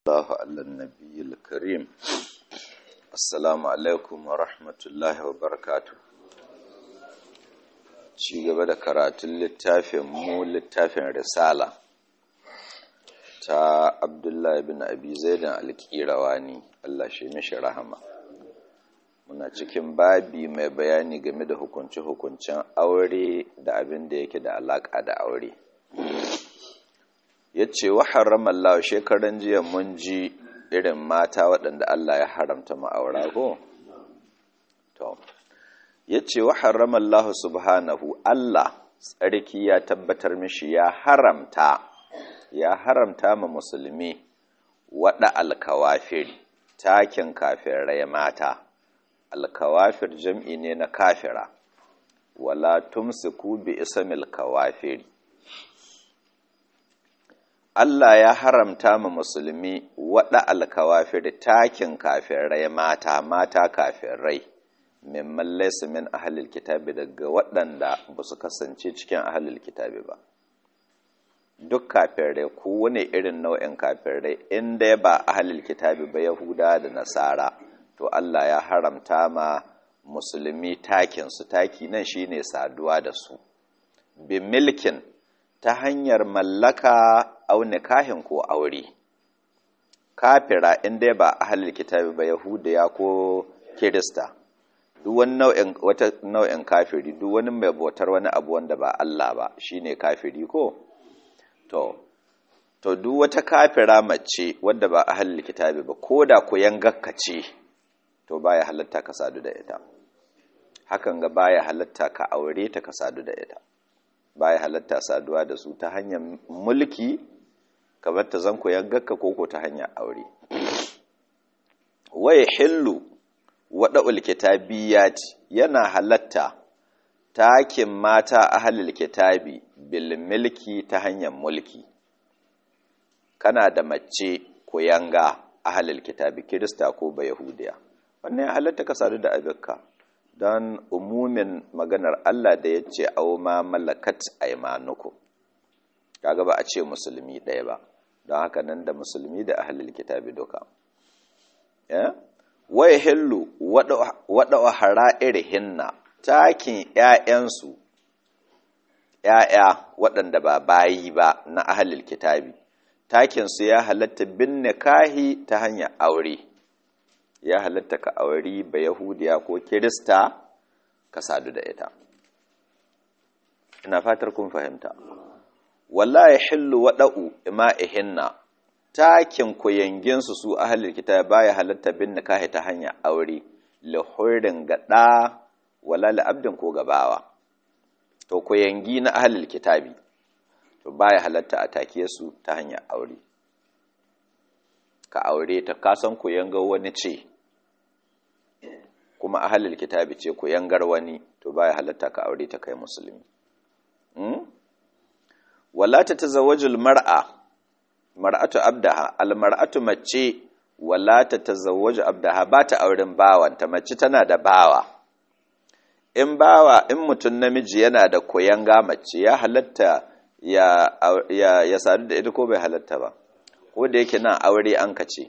الله على النبي الكريم السلام عليكم ورحمة الله وبركاته ci gaba da karatun littafin mu littafin risala ta abdullahi bin abi zaidan alƙirawani Allah shi mishi rahama muna cikin babi mai bayani game da hukunce-hukuncen aure da abin da yake da alaƙa da aure ya ce wa haramallahu shekaran jiya mun ji irin mata waɗanda Allah ya haramta ma'aura ko? to ya ce wa haramallahu subhanahu Allah tsarki ya tabbatar mishi ya haramta ya haramta ma musulmi waɗa alkawafir takin kafirai mata alkawafir jam'i ne na kafira wala tumsiku bi ismil kawafiri Allah ya haramta ma musulmi waɗa alkawafir takin kafirai mata mata kafirai mimman laysa min ahlil kitabi daga waɗanda ba su kasance cikin ahlil kitabi ba duk kafirai ko wani irin nau'in kafirai inda ba ahlil kitabi ba yahuda da nasara to Allah ya haramta ma musulmi takin su taki nan shine saduwa da su bi milkin ta hanyar mallaka au nikahin ko aure kafira inda ba ahlil kitabi ba yahudiya ko kirista duk wani nau'in wata nau'in kafiri duk wani mai bautar wani abu wanda ba Allah ba shine kafiri ko to to duk wata kafira mace wadda ba ahlul kitabi ba koda ku yangakka ce to baya halatta ka sadu da ita hakan ga baya halatta ka aure ta ka sadu da ita baya halatta saduwa da su ta hanyar mulki kamar ta zanku yangakka ko ko ta hanyar aure waye hillu waɗa'ul kitabiyat yana halatta takin mata ahalil kitabi bil milki ta hanyar mulki kana da mace ko yanga ahalil kitabi kirista ko ba yahudiya wannan ya halatta ka sadu da abinka don umumin maganar Allah da ya ce au ma malakat aimanuku kaga ba a ce musulmi ɗaya ba don haka nan da musulmi da ahalil kitabi duka wai hillu waɗa hara'ir hinna takin ‘ya'yansu ‘ya'ya waɗanda ba bayi ba na ahalil kitabi takinsu ya halatta bin nikahi ta hanyar aure ya halatta ka auri ba yahudiya ko kirista ka sadu da ita ina fatar kun fahimta wallahi hillu waɗa'u ima'ihinna takin kuyanginsu su ahalil kitab baya halatta bin nikahi ta hanyar aure lahurin gada wala abdin ko gabawa to kuyangi na ahalil kitabi to baya halatta a take su ta hanyar aure ka aure ta kasan kuyanga wani ce kuma ahalil kitabi ce kuyangar wani to baya halatta ka aure ta kai musulmi wala ta tazawwajul mar'a mar'atu abdaha almar'atu mace wala ta tazawwaju abdaha ba ta auren bawanta mace tana da bawa in bawa in mutum namiji yana da koyanga mace ya halatta ya ya ya sadu da ita ko bai halatta ba ko da yake nan aure an kace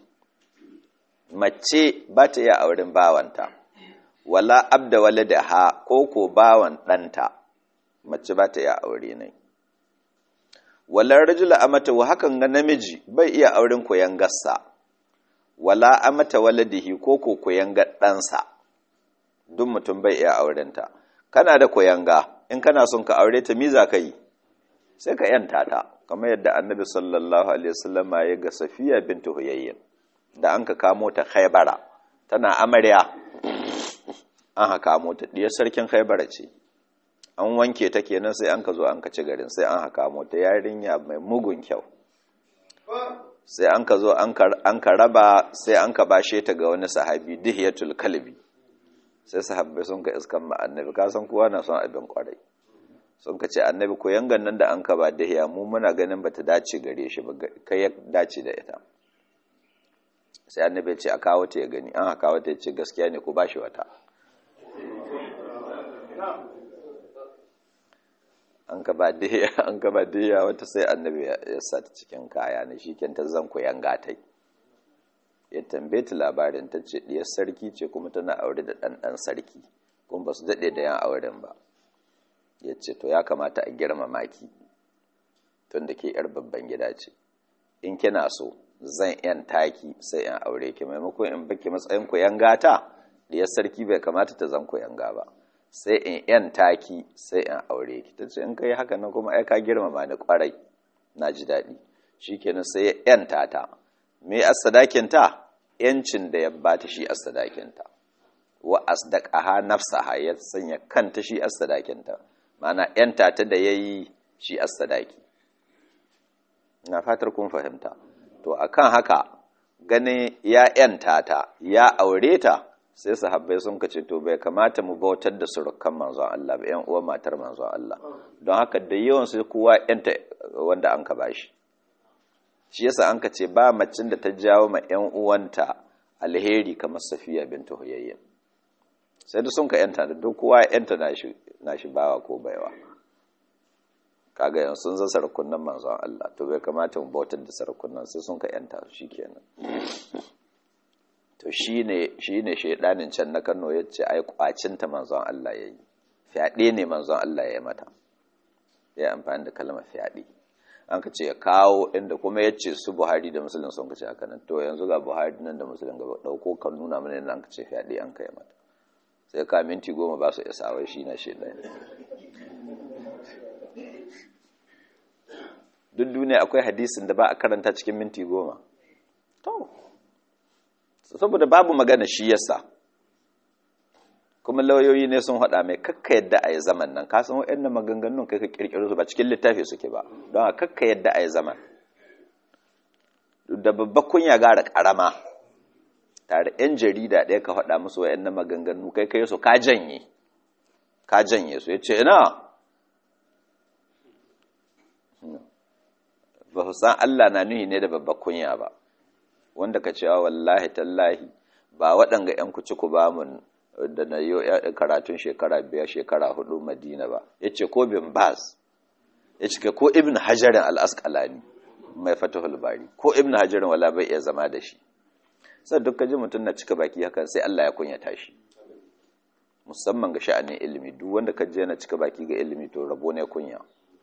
mace ba ta iya auren bawanta wala abda waladaha ko ko bawan ɗanta mace ba ta iya aure ne walar rajula amata wa hakan ga namiji bai iya auren koyan gassa wala amata waladihi ko ko koyan ɗansa duk mutum bai iya aurenta kana da koyanga in kana son ka aure ta miza ka yi sai ka yanta ta kamar yadda annabi sallallahu alaihi wasallam ya ga safiya bintu huyayyin da an ka kamo ta khaybara tana amarya an ha kamo ta diyar sarkin khaybara ce an wanke ta kenan sai an ka zo an ka ci garin sai an haka mota yarinya mai mugun kyau sai an ka zo an ka raba sai an ka bashe ta ga wani sahabi dihiyatul kalbi sai sahabbai sun ka iskan ma annabi ka san kowa na son abin kwarai sun ka ce annabi ko yangan nan da an ka ba dihiya mu muna ganin bata dace gare shi ba kai ya dace da ita sai annabi ya ce a kawo ta ya gani an haka wata ya ce gaskiya ne ko bashi wata an ka ba diya an ka ba diya wata sai annabi ya sa ta cikin kaya ne shi ta zan ku yanga tai ya tambaye ta labarin ta ce diyar sarki ce kuma tana aure da ɗanɗan sarki kuma ba su daɗe da yan auren ba ya ce to ya kamata a girmama ki tun da ke yar babban gida ce in kina so zan yan taki sai yan aure ki maimakon in baki matsayin ku yan gata diyar sarki bai kamata ta zan ku yanga ba sai in yan taki sai in aure ki ta ce in kai haka nan kuma ai ka girmama ni kwarai na ji daɗi shikenan sai ya yanta ta me as-sadakin ta yancin da ya bata shi as-sadakin ta wa asdaqaha nafsaha ya sanya kanta shi as-sadakin ta ma'ana yanta ta da yayi shi as-sadaki na fatar kun fahimta to akan haka ganin ya yanta ta ya aure ta sai sahabbai sun kace to bai kamata mu bautar da surukan manzon Allah ba ƴan uwan matar manzon Allah don haka da yawan sai kowa yanta wanda an ka bashi shi yasa an ka ce ba macin da ta jawo ma ƴan uwanta alheri kamar Safiya bintu Huyayya sai da sun ka yanta da duk kowa yanta nashi nashi bawa ko baiwa kaga yanzu sun zan sarakunan manzon Allah to bai kamata mu bautar da sarakunan sai sun ka yanta shikenan to shi ne shaidanin can na kano ya ce ai kwacinta manzon Allah ya yi fyaɗe ne manzon Allah ya yi mata ya amfani da kalmar fyaɗe an ka ce ya kawo inda kuma ya ce su buhari da musulun sun kace haka nan to yanzu ga buhari nan da musulun gaba ɗauko kan nuna mana nan ka ce fyaɗe an kai mata sai ka minti goma ba su isa wai shi na shaidan duk duniya akwai hadisin da ba a karanta cikin minti goma to saboda babu magana shi yasa kuma lauyoyi ne sun haɗa mai kakka yadda a yi zaman nan ka san waɗannan maganganun kai ka ƙirƙiro su ba cikin littafi suke ba don a kakka yadda a yi zaman da babba kunya gara ƙarama tare yan jarida ɗaya ka haɗa musu waɗannan maganganu kai kai su ka janye ka janye su ya ce ina ba su san Allah na nuhi ne da babba kunya ba wanda ka cewa wallahi tallahi ba waɗanga 'yan kuci ku ba mun da na yi karatun shekara biyar shekara hudu madina ba ya ce ko bin bas ya ce ko ibn hajarin al'askalani mai fatahul bari ko ibn hajarin wala bai iya zama da shi sai duk ji mutum na cika baki haka sai Allah ya kunyata shi musamman ga sha'anin ilimi duk wanda ka je na cika baki ga ilimi to rabo ne kunya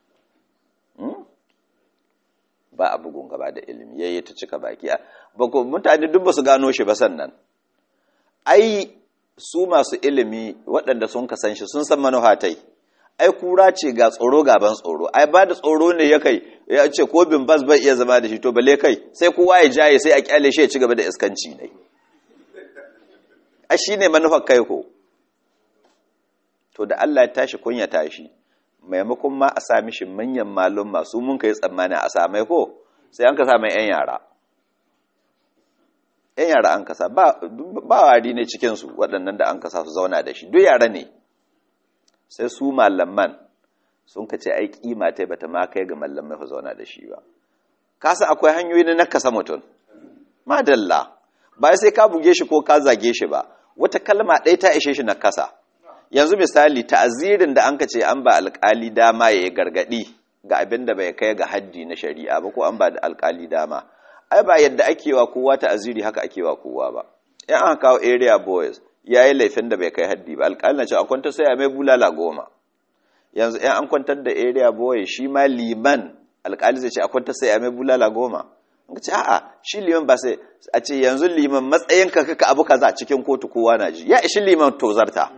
ba a bugun gaba da ilimi yayi ta cika baki ba ko mutane duk ba su gano shi ba sannan ai su masu ilimi waɗanda sun kasan shi sun san manufatai ai kura ce ga tsoro gaban tsoro ai ba da tsoro ne ya kai ya ce ko bin bas bai iya zama da shi to bale kai sai kowa ya jaye sai a kyale shi ya ci gaba da iskanci ne ai shine manufar kai ko to da Allah ya tashi kunya tashi maimakon ma a sami shi manyan malum masu mun kai tsammani a samai ko sai an ka sami yan yara yan yara an kasa ba wari ne cikinsu waɗannan da an kasa su zauna da shi duk yara ne sai su malaman sun ka ce ai kima ta bata ma kai ga malamai su zauna da shi ba kasa akwai hanyoyi na nakasa mutum madalla ba sai ka buge shi ko ka zage shi ba wata kalma ɗaya ta ishe shi nakasa yanzu misali ta'azirin da an ka ce an ba alkali dama ya yi gargadi ga abin da bai kai ga haddi na shari'a ba ko an ba da alkali dama ai ba yadda ake wa kowa ta'aziri haka ake wa kowa ba in aka kawo area boys ya yi laifin da bai kai haddi ba alkali na ce a kwantar sai a mai bulala goma yanzu in an kwantar da area boy shi ma liman alkali zai ce a kwantar sai a mai bulala goma in ce a'a shi liman ba sai a ce yanzu liman matsayin ka kaka abu kaza cikin kotu kowa na ji ya ishi liman tozarta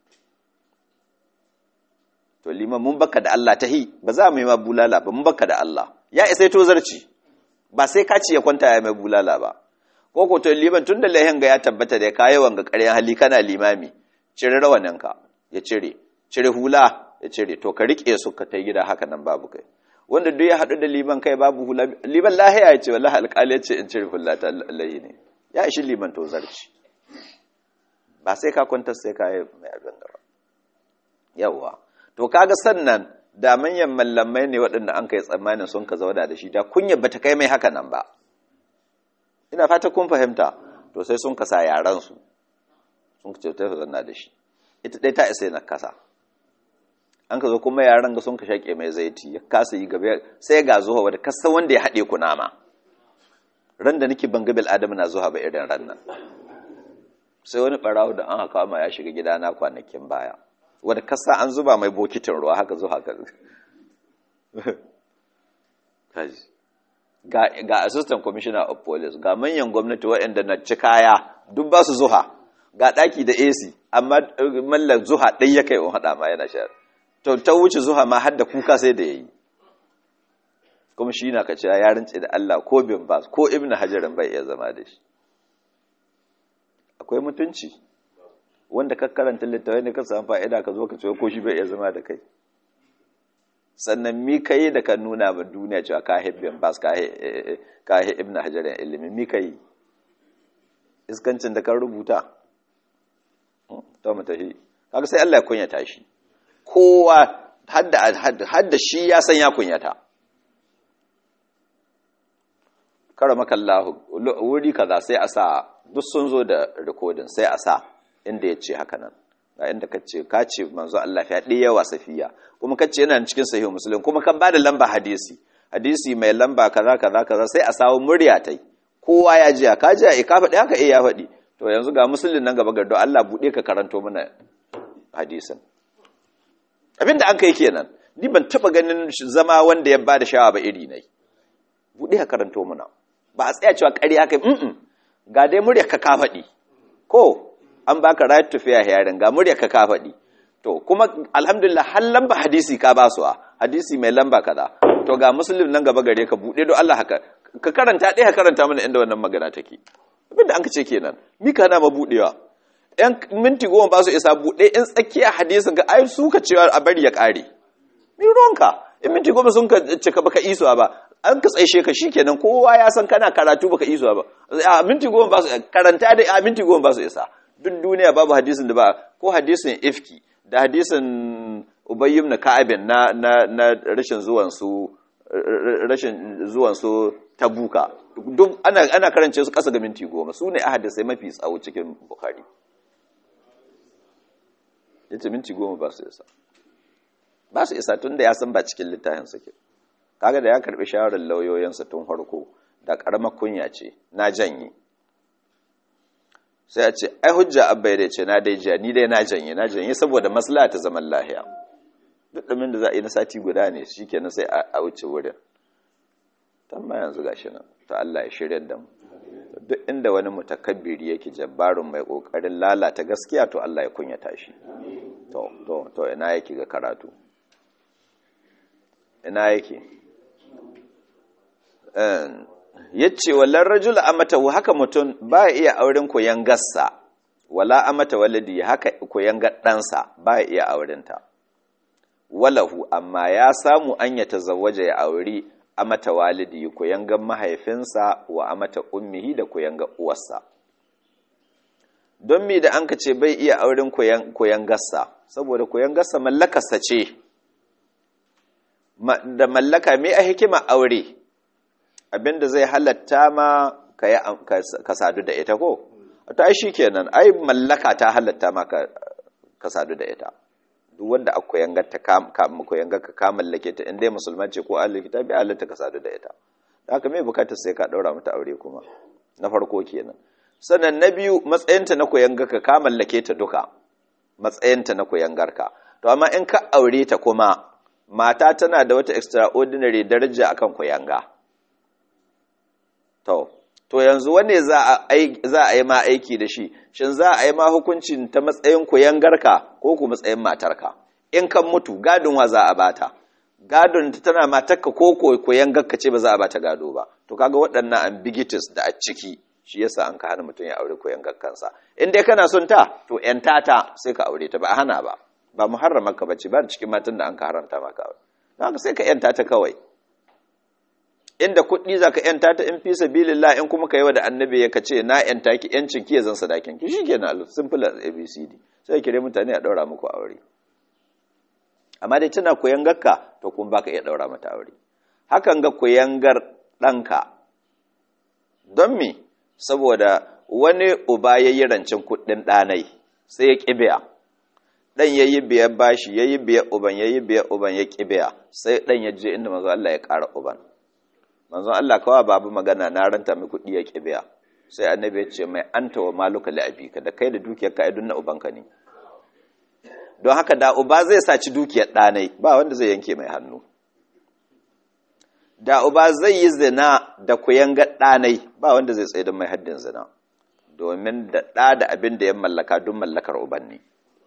to liman mun baka da Allah tahi ba za mu yi ma bulala ba mun baka da Allah ya isa to zarci ba sai ka ci ya kwanta ya mai bulala ba ko ko to liman tunda lahin ga ya tabbata da kai wanga ƙaryan hali kana limami cire rawanin ka ya cire cire hula ya cire to ka rike su ka tai gida haka nan babu kai wanda duk ya hadu da liman kai babu hula liman lahiya ya ce wallahi alƙali ya ce in cire hula ta Allah ne ya ishi liman to zarci ba sai ka kwanta sai ka yi mai abin gaba yawwa to kaga sannan da manyan mallamai ne waɗanda an kai tsammanin sun ka zauna da shi da kunya bata kai mai haka nan ba ina fata kun fahimta to sai sun kasa yaran su sun ka ce ta zauna da shi ita dai ta isa na kasa an ka zo kuma yaran ga sun ka shaƙe mai zaiti ya kasa yi gaba sai ga zuwa wadda kasa wanda ya haɗe ku nama ran da nake ban gabil adamu na zuwa ba irin ran nan sai wani barawo da an haka ma ya shiga gidana kwanakin baya wanda kasa an zuba mai bokitin ruwa haka zuwa haka ga ga assistant commissioner of police ga manyan gwamnati waɗanda na ci kaya duk ba su zuha ga ɗaki da AC amma mallan zuha ɗai ya kai in haɗa ma yana sha to ta wuce zuha ma har da kuka sai da yayi kuma shi na kace ya rince da Allah ko bin bas ko ibnu hajarin bai iya zama da shi akwai mutunci wanda ka karanta littafai ne ka samu fa'ida ka zo ka ce ko shi bai iya zama da kai sannan mi kai da ka nuna ba duniya cewa ka hibbin bas ka hi ibnu hajarin ilimi mi kai iskancin da kan rubuta to mu tafi kaga sai Allah ya kunyata shi kowa hadda hadda shi ya san ya kunyata karamaka Allah wuri kaza sai a sa duk sun zo da recording sai a sa inda ya ce haka nan ga inda ka ce ka ce manzo Allah ya ɗaya yawa safiya kuma ka ce yana cikin sahihu muslim kuma kan bada lamba hadisi hadisi mai lamba kaza kaza kaza sai a sawo murya tai kowa ya ji ka ji a ka faɗi haka eh ya faɗi to yanzu ga musulun nan gaba gardo Allah buɗe ka karanto mana hadisin abinda an kai kenan ni ban taba ganin zama wanda ya bada shawa ba iri nai buɗe ka karanto mana ba a tsaya cewa ƙarya kai mm ga dai murya ka ka faɗi ko an baka right to fair hearing ga murya ka ka faɗi to kuma alhamdulillah har lamba hadisi ka ba su hadisi mai lamba kaza to ga musulun nan gaba gare ka buɗe don Allah haka ka karanta ɗaya ka karanta mana inda wannan magana take abinda an ka ce kenan mi ka na ma buɗewa yan minti goma ba su isa buɗe in tsakiya hadisin ka ai su ka cewa a bari ya ƙare mi ruwanka in minti goma sun ka cika baka isuwa ba an ka tsaishe ka shikenan kowa ya san kana karatu baka isuwa ba a minti goma ba su karanta da a minti goma ba su isa duk duniya babu hadisin da ba ko hadisin ifki da hadisin ubayyum na ka'abin na na na rashin zuwan su rashin zuwan su tabuka duk ana ana karance su kasa ga minti goma su ne ahadisai mafi tsawo cikin bukhari yace minti goma ba su isa ba su isa tun da ya san ba cikin littafin suke kaga da ya karbi shawarar lauyoyinsa tun farko da karamar kunya ce na janye sai a ce ai hujja abba ya ce na dai jiya ni dai na janye na janye saboda maslaha ta zaman lahiya duk ɗumin da za a yi na sati guda ne shikenan sai a wuce wurin tamma yanzu gashi nan to Allah ya shirya da mu duk inda wani mutakabbiri yake jabbarun mai kokarin lalata gaskiya to Allah ya kunyata shi to to to ina yake ga karatu ina yake yace wallan rajul amata haka mutum ba iya auren koyan gassa wala amata waladi haka koyan gaddansa ba iya aurenta walahu amma ya samu an ya tazawwaja ya auri amata walidi koyangan mahaifinsa wa amata ummihi da koyanga uwarsa don me da an ka ce bai iya auren koyangarsa saboda koyangarsa mallakarsa ce da mallaka me a hikima aure abinda zai halatta ma ka sadu da ita ko ta ai shikenan ai mallaka ta halatta ma ka sadu da ita duk wanda aka koyangar ta koyangar ka ka mallake ta inda musulman ce ko ahlul kitabi halatta ka sadu da ita haka me bukatar sai ka daura mata aure kuma na farko kenan sannan na biyu matsayinta na koyangar ka ka mallake ta duka matsayinta na koyangar ka to amma in ka aure ta kuma mata tana da wata extraordinary daraja akan koyanga to to yanzu wanne za a yi ma aiki da shi shin za a yi ma hukuncin ta matsayin koyangarka ko ku matsayin matarka in kan mutu gadon wa za a bata gadon ta tana matarka ko koyangarka ce ba za a bata gado ba to kaga waɗannan ambiguities da a ciki shi yasa an ka hana mutum ya aure koyangarkansa in dai kana son ta to yan tata sai ka aure ta ba a hana ba ba muharramar ka bace ba cikin matan da an ka haramta maka aure haka sai ka yanta ta kawai inda kuɗi za ka ‘yanta ta in fi sabilillah in kuma ka yi wa da annabi ya ka ce na ‘yanta ki ‘yancin ki ya zan sadakin ki shi kenan simple as abcd sai kire mutane a ɗaura muku aure amma dai tana koyan gakka to kuma baka iya ɗaura mata aure hakan ga koyangar ɗanka don me saboda wani uba ya yi rancen kuɗin ɗanai sai ya ƙi biya ɗan ya yi biyar bashi ya yi biyar uban ya yi biyar uban ya ƙi biya sai ɗan ya je inda mazu Allah ya ƙara uban manzon Allah kawai babu magana na ranta mai kuɗi ya kibiya sai annabi ya ce mai anta wa maluka li abika da kai da dukiyar ka idun na ubanka ne don haka da uba zai saci dukiyar ɗanai ba wanda zai yanke mai hannu da uba zai yi zina da kuyanga ɗanai ba wanda zai tsaye don mai haddin zina domin da ɗa da abin da ya mallaka don mallakar uban ne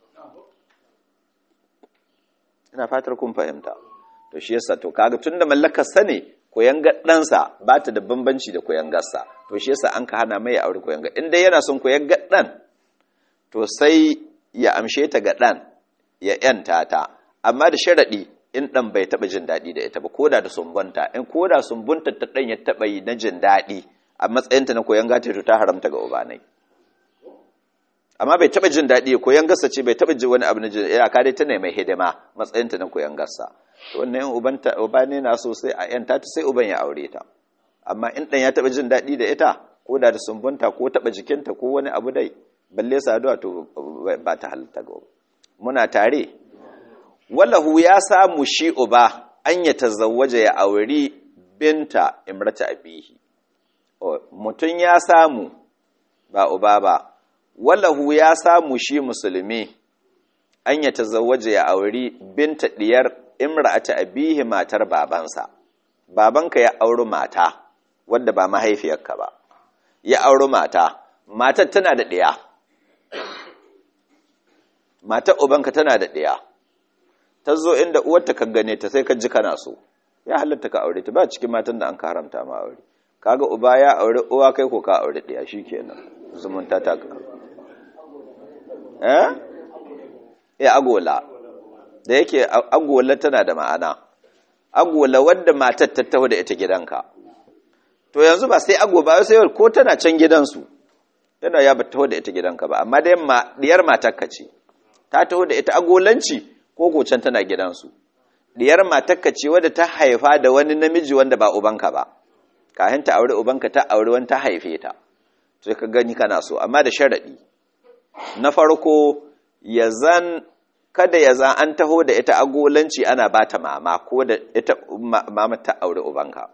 ina fatar kun fahimta to shi yasa to kaga tun da mallakar sa ne kuyanga ɗansa ba ta da bambanci da kuyangarsa to shi yasa an ka hana mai aure kuyanga in dai yana son kuyanga ɗan to sai ya amshe ta ga ɗan ya ‘yanta ta amma da sharaɗi in ɗan bai taɓa jin daɗi da ita ba ko da da sumbunta in ko da sumbunta ta ɗan ya taɓa yi na jin daɗi a matsayinta na koyon gata ta haramta ga ubanai amma bai taɓa jin daɗi koyon gasa ce bai taɓa ji wani abu na jin ya ka dai ta ne mai hidima matsayinta na koyon gasa wannan ubanta ubane na so sai a yanta ta sai uban ya aure ta amma in ɗan ya taɓa jin daɗi da ita ko da da sumbunta ko taɓa jikinta ko wani abu dai balle saduwa to ba ta halitta ga muna tare wallahu ya samu shi uba an ya tazawwaja ya auri binta imrata abihi mutum ya samu ba uba ba wallahu ya samu shi musulmi an ya tazawwaja ya auri binta diyar imrata abihi matar babansa babanka ya auri mata wadda ba mahaifiyarka ba ya auri mata matar tana da ɗiya matar ubanka tana da ɗaya ta zo inda uwarta ka gane ta sai ka ji kana so ya halatta ka aure ta ba cikin matan da an ka haramta ma aure kaga uba ya aure uwa kai ko ka aure ɗaya shikenan zumunta ta ka eh eh agola da yake agola tana da ma'ana agola wadda matar ta taho da ita gidanka to yanzu ba sai ago ba sai ko tana can gidansu yana ya ba taho da ita gidanka ba amma dai diyar matarka ce ta taho da ita agolanci ko gocan tana gidansu diyar matarka ce wadda ta haifa da wani namiji wanda ba ubanka ba kayan ta aure ubanka ta aure wani ta haife ta sai ka gani kana so amma da sharadi na farko ya zan kada ya zan an taho da ita agolanci ana ba ta mama ko da ita mama ta aure ubanka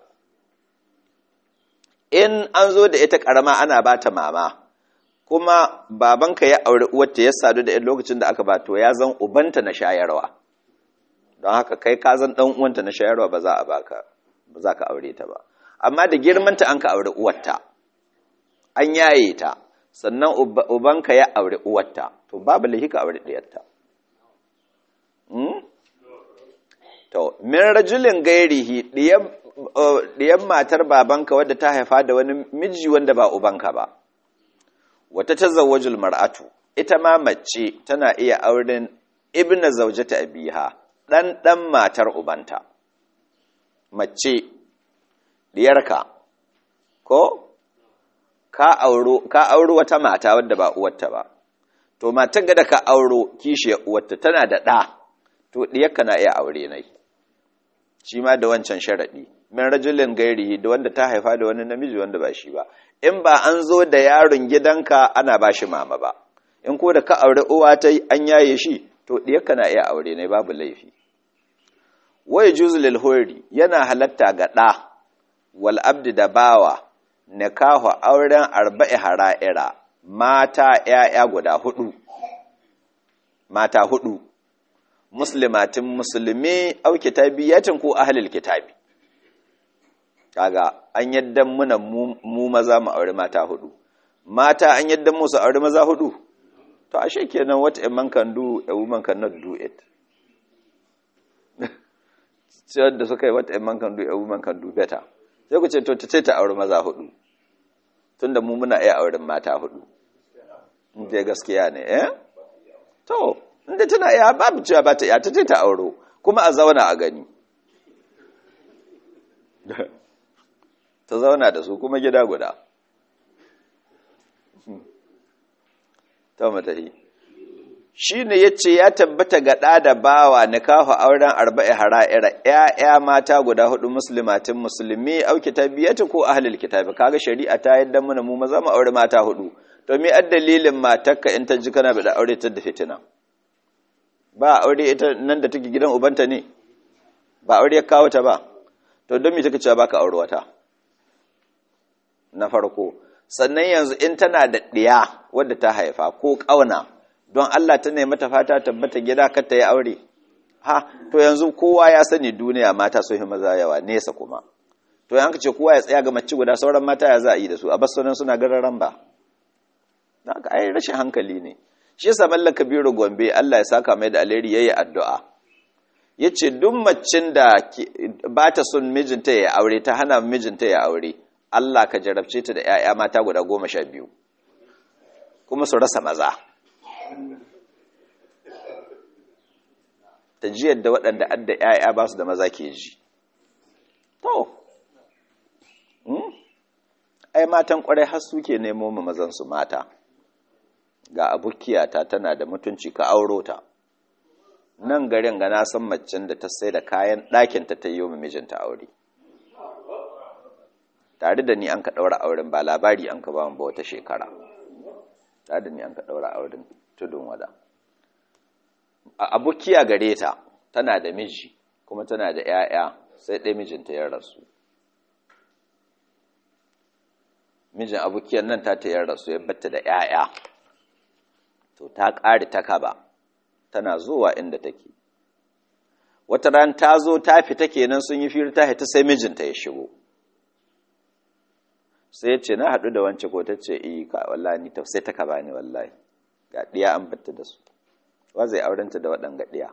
in an zo da ita karama ana ba ta mama kuma babanka ya aure uwarta ya sadu da lokacin da aka ba to ya zan ubanta na shayarwa don haka kai ka zan dan uwanta na shayarwa ba za a baka ba za ka aure ta ba amma da girmanta an ka aure uwarta an yaye ta sannan ubanka ya aure uwarta to babu lahi ka aure ɗiyarta to min rajulin gairihi ɗiyan matar babanka wadda ta haifa da wani miji wanda ba ubanka ba wata tazawwajul mar'atu ita ma mace tana iya auren ibna zaujata abiha dan dan matar ubanta mace diyarka ko ka auro ka auro wata mata wadda ba uwarta ba to matar ga da ka auro kishiyar uwarta tana da ɗa to diyarka na iya aure nai shi ma da wancan sharadi min rajulin gairi da wanda ta haifa da wani namiji wanda ba shi ba in ba an zo da yaron gidanka ana ba shi mama ba in ko da ka aure uwa ta an yaye shi to diyarka na iya aure ne babu laifi wai juzu lil hori yana halatta ga ɗa wal abdi da bawa nikahu auren arba'i hara'ira mata ‘ya'ya guda hudu mata hudu muslimatin musulmi au kitabiyatin ko ahlul kitabi kaga an yadda muna mu maza mu aure mata hudu mata an yadda mu su aure maza hudu to ashe kenan what a man can do a woman cannot do it sai da suka yi what a man can do a woman can do better sai ku ce to ta ta aure maza hudu tunda mu muna iya auren mata hudu inda gaskiya ne eh to inda tana iya babu cewa ba ta iya ta ta auro kuma a zauna a gani ta zauna da su kuma gida guda ta matahi shi ne ya ce ya tabbata ga ɗa da bawa na kawo auren arba'i hara'ira ‘ya'ya mata guda hudu musulmatin musulmi auki tabiyyata ko ahalil kitabi kaga shari'a ta yadda muna mu maza mu aure mata hudu to me ad dalilin matarka in ta ji kana da aure ta da fitina ba aure ita nan da take gidan ubanta ne ba aure ya kawo ta ba to don me take cewa baka aure wata na farko sannan yanzu in tana da ɗiya wadda ta haifa ko ƙauna don Allah ta nemi ta fata tabbata gida kar ta yi aure ha to yanzu kowa ya sani duniya mata sun yi maza yawa nesa kuma to yan ce kowa ya tsaya ga mace guda sauran mata ya za a yi da su a bas sunan suna gararan ba haka ai rashin hankali ne shi yasa mallan kabiru gombe Allah ya saka mai da alheri yayi addu'a yace duk macin da ba ta son mijinta ya aure ta hana mijinta ya aure Allah ka jarabce ta da ƴaƴa mata guda goma sha biyu kuma su rasa maza ta ji yadda waɗanda adda ƴaƴa ba su da maza ke ji to ai matan ƙwarai har suke nemo ma mazansu mata ga abukiyata tana da mutunci ka auro ta nan garin ga na san macen da ta sai da kayan ɗakinta ta yi wa mijinta aure tare da ni an ka ɗaura auren ba labari an ka ba ba wata shekara tare da ni an ka ɗaura auren tudun wada abukiya gare ta tana da miji kuma tana da 'ya'ya sai ɗaya mijinta ya rasu mijin abukiyar nan ta ta rasu ya batta da 'ya'ya to ta ƙari ta kaba tana zuwa inda take wata ran ta zo ta fita kenan sun yi firi ta hita sai mijinta ya shigo sai ya ce na haɗu da wance ko ta ce iya ka wallahi ni sai ta kaba ni wallahi ga ɗiya an batta da su wa zai aurenta da waɗanga ɗiya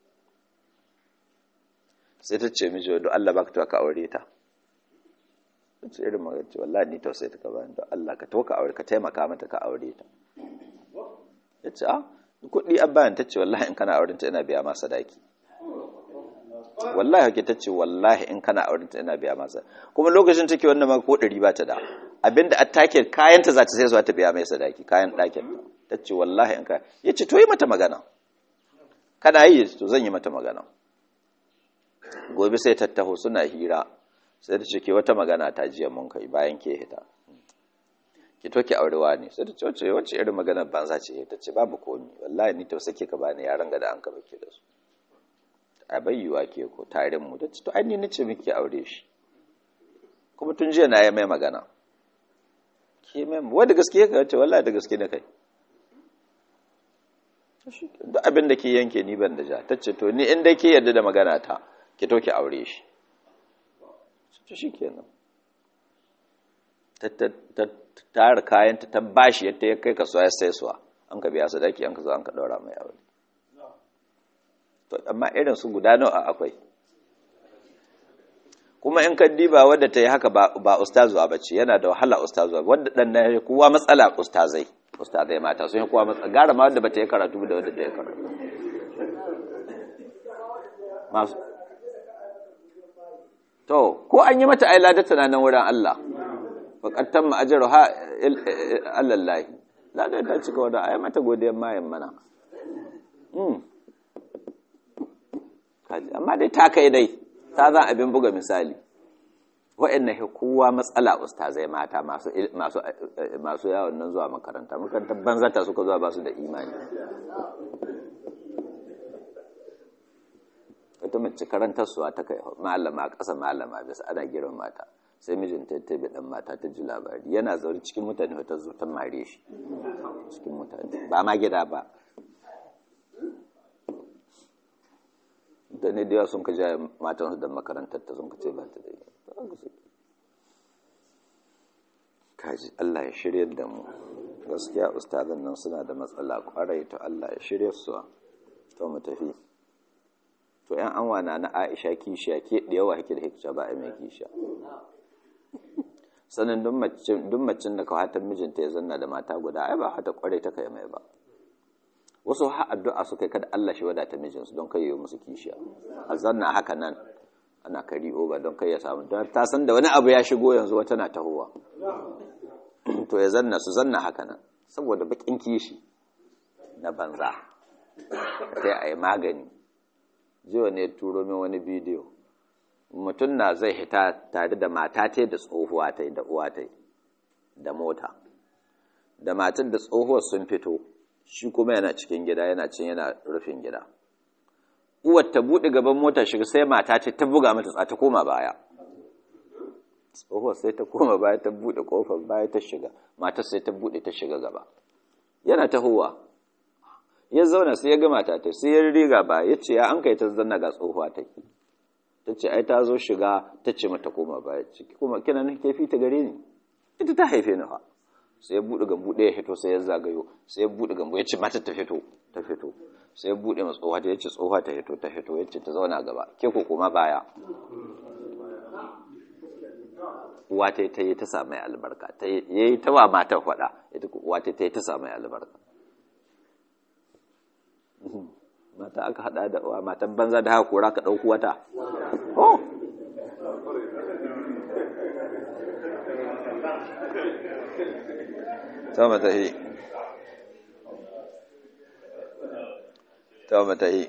sai ta ce miji wadda Allah ba ka ka aure ta ce irin magana ce wallahi ni tausayi ta kaba ni don Allah ka to ka aure ka taimaka mata ka aure ta ya ce a kuɗi an bayan ta ce wallahi in kana aurenta ina biya masa daki wallahi hake ta ce wallahi in kana aurenta ina biya masa kuma lokacin take wannan ma ko ɗari ba ta da abinda a take kayanta za ta sai zuwa ta biya mai sadaki kayan ɗakin ta ce wallahi in ka ya ce to yi mata magana kana yi to zan yi mata magana gobe sai tattaho suna hira sai ta ce ke wata magana ta jiya mun kai bayan ke hita ki to ki aurewa ne sai ta ce wace wace irin maganar banza ce ta ce babu komi wallahi ni tausake ka bani yaran ga da an ka bake da su a bayyuwa ke ko tarin mu ta ce to ai ni nace miki aure shi kuma tun jiya na yi mai magana ke mai wanda gaske ka ce wallahi da gaske ne kai duk abin da ke yanke ni ban da ja ta ce to ni in dai ke yarda da magana ta ki to ki aure shi to shi kenan ta tara kayanta ta bashi yadda ya kai kasuwa ya sai suwa an ka biya sadaki an ka zo an ka daura mai aure to amma irin su guda nawa akwai kuma in ka diba wadda ta yi haka ba ustazuwa ba ce yana da wahala ustazuwa wadda dan na kowa matsala ustazai ustazai mata sun yi kowa matsala gara ma wadda ba ta yi karatu da wadda ta yi karatu masu to ko an yi mata ailada tana nan wurin Allah faƙattan ma'ajar ha allallahi ladar ta cika wadda a yi mata godiyar mayan mana amma dai ta kai dai ta zan abin buga misali wa'annan kowa matsala ustazai mata masu yawon nan zuwa makaranta makarantar banzata suka zuwa ba su da imani wata mace karantarsuwa ta kai malama ƙasa malama bisa ana girma mata sai mijinta ya tabi dan mata ta ji labari yana zaune cikin mutane ta zo ta mare shi cikin mutane ba ma gida ba mutane da yawa sun ka jaya matan su da makarantar ta sun ka ce ba ta da kaji Allah ya shirya da mu gaskiya ustazan nan suna da matsala kwarai to Allah ya shirya su to mu tafi to yan an wana na Aisha kishiya ke da yawa hake da hikca ba a mai kishiya sanin duk macin da kawatar mijinta ya zanna da mata guda ai ba hata kwarai ta kai mai ba wasu ha addu'a su kai kada Allah shi wadata mijinsu don kai yi musu kishiya a zanna haka nan ana kari oba don kai ya samu don ta san da wani abu ya shigo yanzu wata na tahowa to ya zanna su zanna haka nan saboda bakin kishi na banza sai a yi magani jiwa ne turo min wani bidiyo mutum na zai hita tare da mata ta da tsohuwa ta da uwa ta da mota da matar da tsohuwar sun fito shi kuma yana cikin gida yana cin yana rufin gida uwar ta buɗe gaban mota shiga sai mata ce ta buga mata ta koma baya tsohuwar sai ta koma baya ta buɗe ƙofar baya ta shiga matar sai ta buɗe ta shiga gaba yana tahowa ya zauna sai ya ga mata ta sai ya riga ba ya ce ya an kai ta zanna ga tsohuwa take ta ce ai ta zo shiga ta ce mata koma baya ciki kuma kina nan kefi ta gare ni ita ta haife ni fa sai ya buɗe gambu ɗaya ya fito sai ya zagayo sai ya buɗe gambu ya ce mata ta fito ta fito sai ya buɗe ma tsohuwa ta ya ce tsohuwa ta fito ta fito ya ce ta zauna gaba ke ko koma baya uwa ta ta yi ta samu albarka ta yi ta wa matar faɗa ita uwa ta ta yi ta samu albarka mata aka hada da uwa matan banza da haka kora ka ɗauku wata oh ta mata yi ta mata yi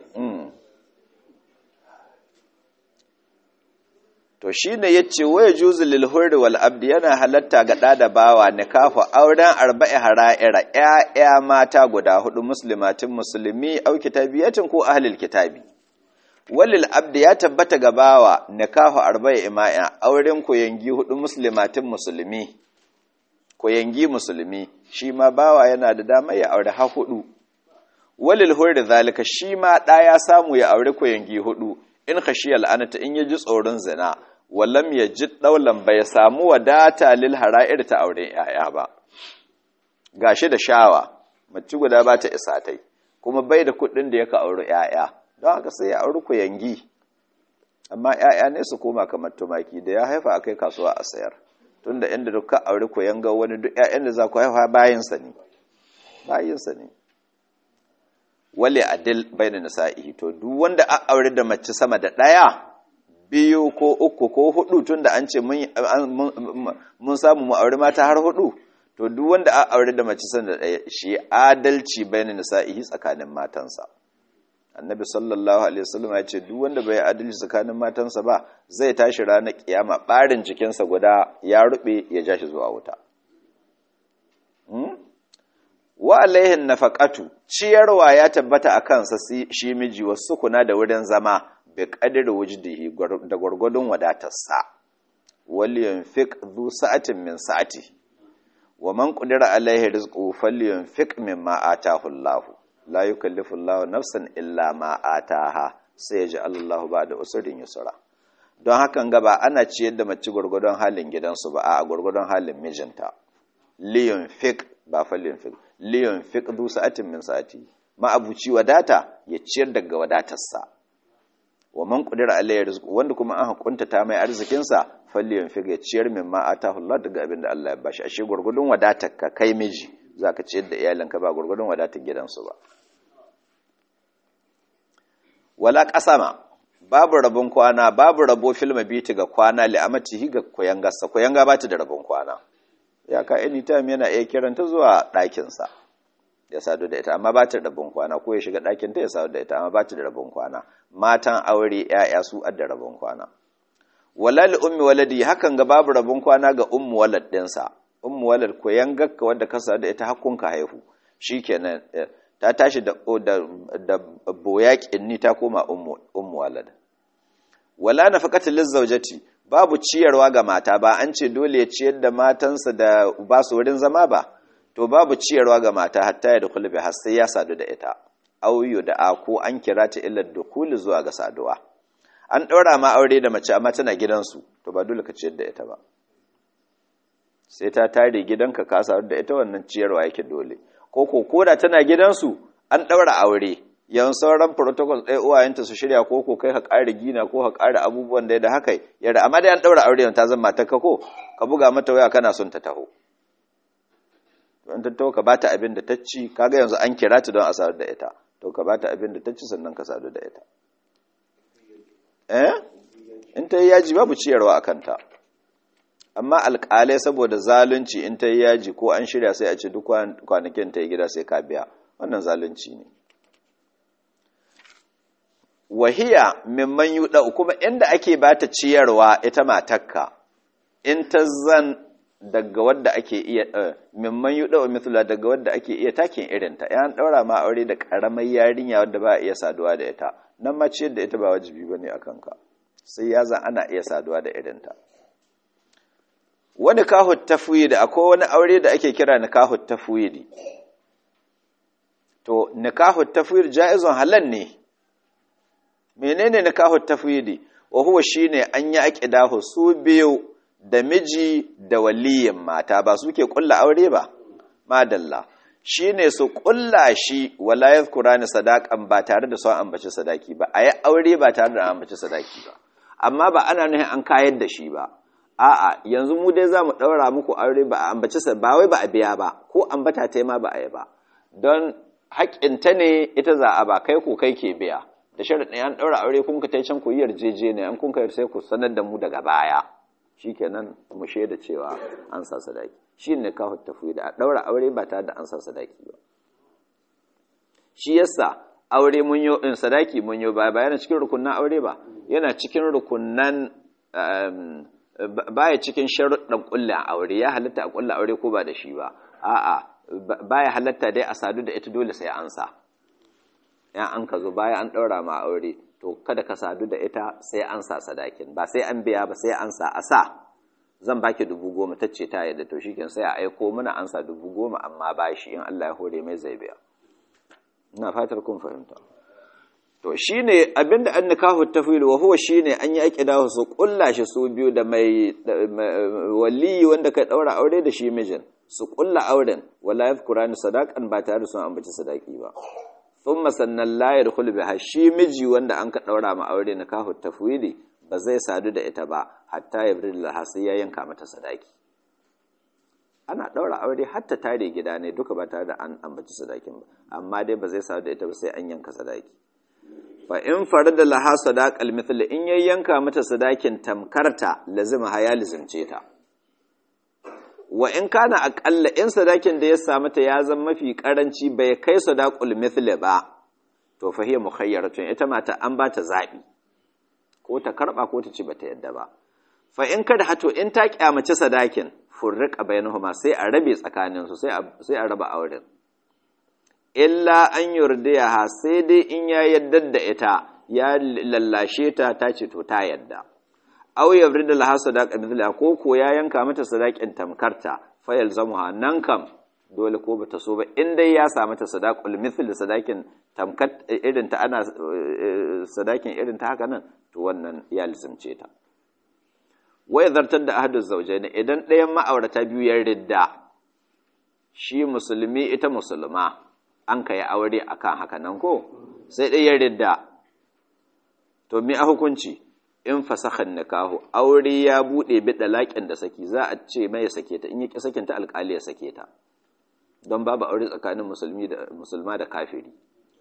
to shi ne ya ce waya juzu lilhuri wal abdi yana halatta ga ɗa da bawa nikahu auren arba'i hara'ira ‘ya'ya mata guda hudu muslimatin musulmi au kitabiyatin ko ahlil kitabi walil abdi ya tabbata ga bawa nikahu arba'i ima'in auren koyangi hudu muslimatin musulmi koyangi musulmi shi ma bawa yana da dama ya aure ha hudu walil hurri zalika shi ma ɗa ya samu ya aure koyangi hudu in khashiyal la'anata in yaji tsoron zina wallam ya ji ɗaulan bai samu wadata lil hara'ir ta auren ‘ya'ya ba, gashi da shawa, mace guda ba ta isa tai, kuma bai da kuɗin da yaka auri ‘ya'ya, don haka sai ya auri ku yangi, amma ‘ya'ya ne su koma kamar tumaki da ya haifa a kai kasuwa a sayar, tun da inda duka auri ku yanga wani duk ‘ya'yan da za ku haifa bayinsa ne, bayinsa ne. Wale adil bai da nisa'i, to duk wanda a aure da mace sama da ɗaya, biyu ko uku ko hudu tun da an ce mun samu mu aure mata har hudu to duk wanda a aure da mace sanda ɗaya shi adalci bayanin nisa'ihi tsakanin matansa annabi sallallahu alaihi wasallam ya ce duk wanda bai adalci tsakanin matansa ba zai tashi ranar kiyama barin jikinsa guda ya rube ya ja shi zuwa wuta wa alaihin nafaqatu ciyarwa ya tabbata a kansa shi miji wasu kuna da wurin zama bi ƙadir wujdihi da gwargwadon wadatarsa waliyan fiq zu sa'atin min sa'ati wa man qadira alaihi rizquhu falyunfiq mimma ataahu Allah la yukallifu Allah nafsan illa ma ataha sai ya ji Allah ba'da usrin yusra don hakan ga ba ana ciyar da mace gwargwadon halin gidansu ba a gwargwadon halin mijinta liyun fiq ba falyunfiq liyun fiq zu sa'atin min sa'ati ma abuci wadata ya ciyar daga wadatarsa wa man qadira alayhi rizqu wanda kuma an hakunta ta mai arzikin sa falliyan figa ciyar min ma atahu Allah daga abin da Allah ya bashi ashe gurgudun wadatar ka kai miji zaka ciyar da iyalanka ba gurgudun wadatar gidansu ba wala qasama babu rabon kwana babu rabo fil mabiti ga kwana li amatihi ga koyanga sa koyanga ba ta da rabon kwana ya ka anytime yana iya kiranta zuwa ɗakin sa ya sadu da ita amma ba ta da rabon kwana ko ya shiga ɗakin ta ya sadu da ita amma ba ta da rabon kwana matan aure ‘ya'ya su adda rabon kwana wala li ummi waladi hakan ga babu rabon kwana ga ummu walad ɗinsa ummu walad ko yangakka wadda ka sadu da ita hakunka haihu shikenan ta tashi da da, da boyaƙin ni ta koma ummu ummu walad wala nafaqatu lizawjati babu ciyarwa ga mata ba an ce dole ya ciyar da matansa da ba su wurin zama ba to babu ciyarwa ga mata hatta ya dukulu bi har sai ya sadu da ita auyu da a ko an kira ta illar dukuli zuwa ga saduwa an ɗaura ma aure da mace amma tana gidansu to ba dole ka ciyar da ita ba sai ta tare gidanka ka sadu da ita wannan ciyarwa yake dole ko ko koda tana gidansu an ɗaura aure yan sauran protocol ɗaya uwayenta su shirya ko ko kai ka ƙara gina ko ka ƙara abubuwan da da haka yadda amma dai an ɗaura aure ta zama ta ko ka buga mata waya kana son ta taho don ta taho ka bata abin da ta ci kaga yanzu an kira ta don a sadu da ita to ka bata abin da ta ci sannan ka sadu da ita eh in ta yi yaji babu ciyarwa a kanta amma alƙalai saboda zalunci in ta yi yaji ko an shirya sai a ce duk kwanakin ta yi gida sai ka biya wannan zalunci ne wahiya mimman yuɗa kuma inda ake ba ta ciyarwa ita matakka in ta zan daga wadda ake iya mimman yuɗa wa mithla daga wadda ake iya takin irinta yan ɗaura ma aure da ƙaramar yarinya wadda ba a iya saduwa da ita nan ma ciyar da ita ba wajibi ba ne a kanka sai ya zan ana iya saduwa da irinta wani kahu tafwidi akwai wani aure da ake kira nikahu tafwidi to nikahu tafwid jaizun halal ne menene nikahu tafwidi wa huwa shine an yi aqidahu su biyu da miji da waliyin mata ba suke kulla aure ba madalla shine su kulla shi wala yadhkurani sadaqan ba tare da son ambaci sadaki ba ayi aure ba tare da ambaci sadaki ba amma ba ana nufin an kayar da shi ba a'a yanzu mu dai zamu daura muku aure ba a ambaci ba wai ba a biya ba ko ambata ta ma ba a yi ba don haƙƙinta ne ita za a ba kai ku kai ke biya da sharaɗin an ɗaura aure kun ka tai can ku yi yarjejeniya an kun ka sai ku sanar da mu daga baya shikenan mu shaida cewa an sa sadaki shi ne kawo tafi da a ɗaura aure ba tare da an sa sadaki ba shi yasa aure mun yi in sadaki mun yi ba yana cikin rukunnan aure ba yana cikin rukunnan baya cikin sharuɗan ƙulla aure ya halitta a ƙulla aure ko ba da shi ba a'a baya halatta dai a sadu da ita dole sai an sa ya an ka zo baya an ɗaura ma aure to kada ka sadu da ita sai an sa sadakin ba sai an biya ba sai an sa a sa zan baki dubu goma ta ce ta yadda to shikin sai a aiko mana an sa dubu goma amma ba shi in Allah ya hore mai zai biya ina fatar kun fahimta to shine abinda an nikahu tafwil wa huwa shine an yi aqidahu su kulla shi su biyu da mai wali wanda kai daura aure da shi mijin su kulla auren wala yadhkurani sadaqan ba tare sun ambaci sadaki ba thumma sannan la yadkhul biha shi miji wanda an ka daura ma aure nikahu tafwili ba zai sadu da ita ba hatta yabril laha sai ya yanka mata sadaki ana daura aure hatta tare gida ne duka ba tare da an ambaci sadakin ba amma dai ba zai sadu da ita ba sai an yanka sadaki fa in farada laha sadaqal mithl in yayyanka mata sadakin tamkarta lazima ha ya lizimce ta wa in kana aqalla in sadakin da ya samu ta ya zama mafi karanci bai kai sadaqul mithl ba to fa hiya mukhayyaratun ita mata an ba ta zabi ko ta karba ko ta ci bata yadda ba fa in kada hato in ta kyamace sadakin furriqa bainahuma sai a rabe tsakaninsu sai a sai a raba auren illa an yurdiyaha sai dai in ya yadda da ita ya lallashe ta ta ce to ta yadda aw yabrida laha sadaqa mithla ko ko ya yanka mata sadaqin tamkarta fa yalzamuha nan kam dole ko bata so ba in dai ya sa mata sadaqul mithl sadaqin tamkat irin ta ana sadaqin irin ta haka nan to wannan ya lizimce ta wai zartar da ahadu zawjaini idan ɗayan ma'aurata biyu ya ridda shi musulmi ita musulma an ka yi aure a kan haka nan ko sai ɗai ya ridda to mi a hukunci in fasahan nikahu aure ya buɗe bi laƙin da saki za a ce mai sake ta in yi sakin ta alƙali ya sake ta don babu aure tsakanin musulmi da musulma da kafiri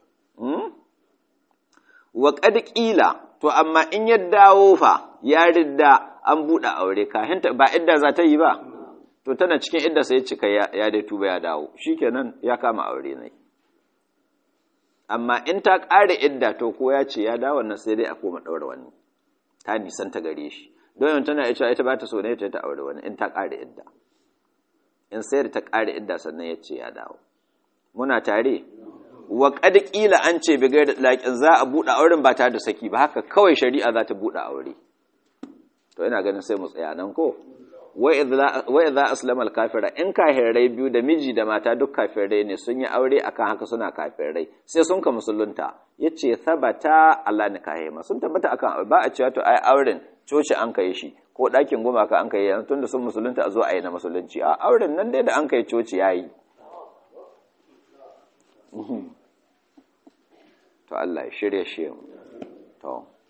wa qad qila to amma in ya dawo fa ya ridda an buɗe aure kahin ba idda za ta yi ba to tana cikin idda sai cika ya dai tuba ya dawo shikenan ya kama aure ne amma in ta ƙare idda to ko ya ce ya dawo nan sai dai a koma ɗaura wani ta nisan ta gare shi don yau tana ita ita ba ta so ne ta ta aure wani in ta ƙare idda in sai da ta ƙare idda sannan ya ce ya dawo muna tare wa qad qila an ce bi gaida laƙin za a buɗe auren ba tare da saki ba haka kawai shari'a za ta buɗe aure to ina ganin sai mu tsaya nan ko wa idza aslama al-kafira in kafirai biyu da miji da mata duk kafirai ne sun yi aure akan haka suna kafirai sai sun ka musulunta yace sabata Allah ne kahima sun tabbata akan ba a cewa to ai auren coci an kai shi ko ɗakin gumaka an kai yanzu tunda sun musulunta a zo a yi na musulunci a auren nan dai da an kai coci yayi to Allah ya shirye shi to